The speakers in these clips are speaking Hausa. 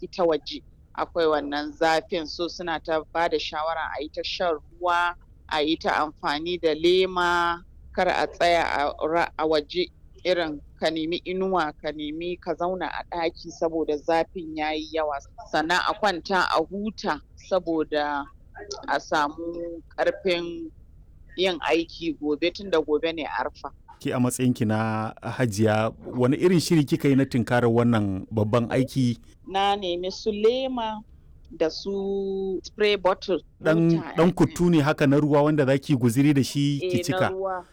ita waje akwai wannan zafin so suna ta ba da shawara a yi ta shan ruwa a yi ta amfani da lema kar a tsaya a waje irin ka nemi inuwa ka nemi ka zauna a ɗaki saboda zafin ya yi yawa sannan a kwanta a huta saboda a samu ƙarfin yin aiki gobe tunda gobe ne arfa. Ki a matsayinki na hajiya wani irin shiri kika yi na tunkarar wannan babban aiki? Na nemi su lema da su spray bottle. Dan, dan kutu ne haka na ruwa wanda za ki guziri da shi ki cika.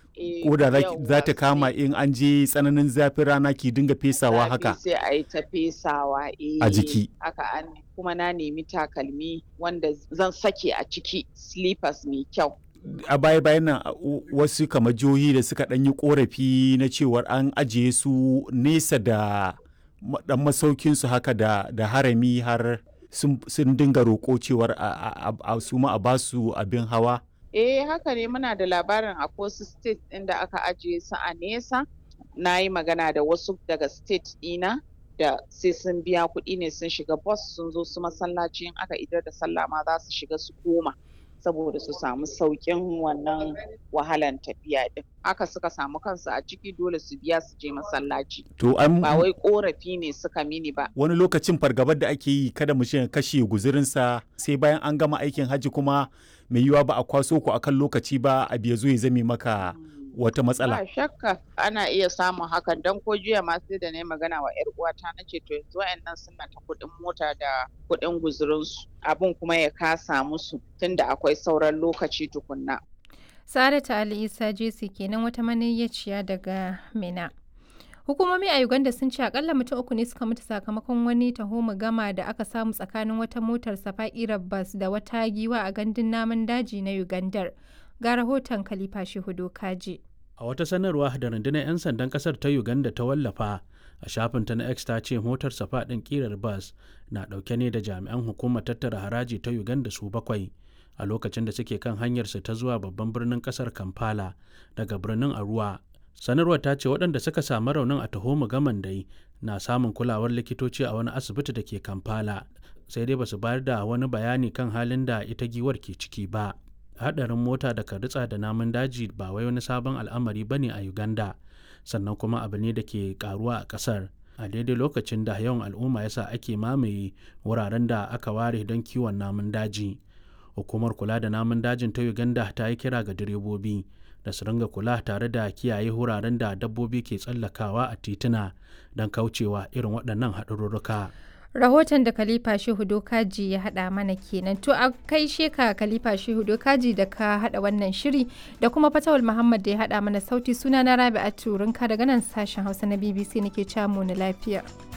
Ko da za ta kama in an je tsananin zafin rana ki dinga fesawa haka. Sai a yi ta fesawa a jiki. Haka an kuma na nemi takalmi wanda zan sake a ciki slippers mai kyau. a baya bayan nan wasu kamar jihohi da suka ɗan yi korafi na cewar an ajiye su nesa da dan masaukin su haka da, da harami har sun dinga roƙo cewar a su ma a basu abin hawa eh haka ne muna da labarin a wasu state ɗin da aka ajiye su a nesa na yi magana da wasu daga state ɗina da sai sun biya kuɗi ne sun shiga bus sun zo su masallaci in aka idar da sallah ma za su shiga su koma saboda su samu sauƙin wannan wahalan tafiya din haka suka samu kansu a ciki dole su biya su je masallaci to an ba wai korafi ne suka mini ba wani lokacin fargabar da ake yi kada mu kashe guzurinsa sai bayan an gama aikin hajji kuma mai yiwa ba a kwaso ku akan lokaci ba a biya zo ya zame maka wata matsala. Ba shakka ana iya samun hakan don ko jiya ma sai da na magana wa 'yar uwata na ce to yanzu wayannan suna ta kuɗin mota da kuɗin guzurinsu abin kuma ya kasa musu tunda akwai sauran lokaci tukunna. Saratu Ali Isa Jesi kenan wata maniyyaciya daga Mina. Hukumomi a Uganda sun ce akalla mutum uku ne suka mutu sakamakon wani taho gama da aka samu tsakanin wata motar safa'irar bas da wata giwa a gandun namun daji na Ugandar. ga rahoton Khalifa Shehudo Kaji. A wata sanarwa da rundunar 'yan sandan kasar ta Uganda ta wallafa a shafinta na X ta ce motar safa ɗin ƙirar bas na ɗauke ne da jami'an hukumar tattara haraji ta Uganda su bakwai a lokacin da suke kan hanyarsu ta zuwa babban birnin kasar Kampala daga birnin Arua. Sanarwar ta ce waɗanda suka samu raunin a Tahoma Gaman dai na samun kulawar likitoci a wani asibiti da ke Kampala sai dai ba su bayar da wani bayani kan halin da ita giwar ke ciki ba. hadarin mota da ritsa da namun daji ba wai wani sabon al'amari bane a uganda sannan kuma abu ne da ke karuwa a kasar a daidai lokacin da yawan al'umma yasa ake mamaye wuraren da aka ware don kiwon namun daji hukumar kula da namun dajin ta uganda ta yi kira ga direbobi da su ringa kula tare da kiyaye wuraren da dabbobi ke tsallakawa a tituna don kaucewa irin waɗannan haɗarurruka. rahoton da khalifa shehu dokaji ya hada mana kenan to a kai sheka khalifa shehu dokaji da ka hada wannan shiri da kuma fatawul muhammad da ya hada mana sauti suna na rabi'atu rinka daga nan sashen hausa na bbc nake camu na lafiya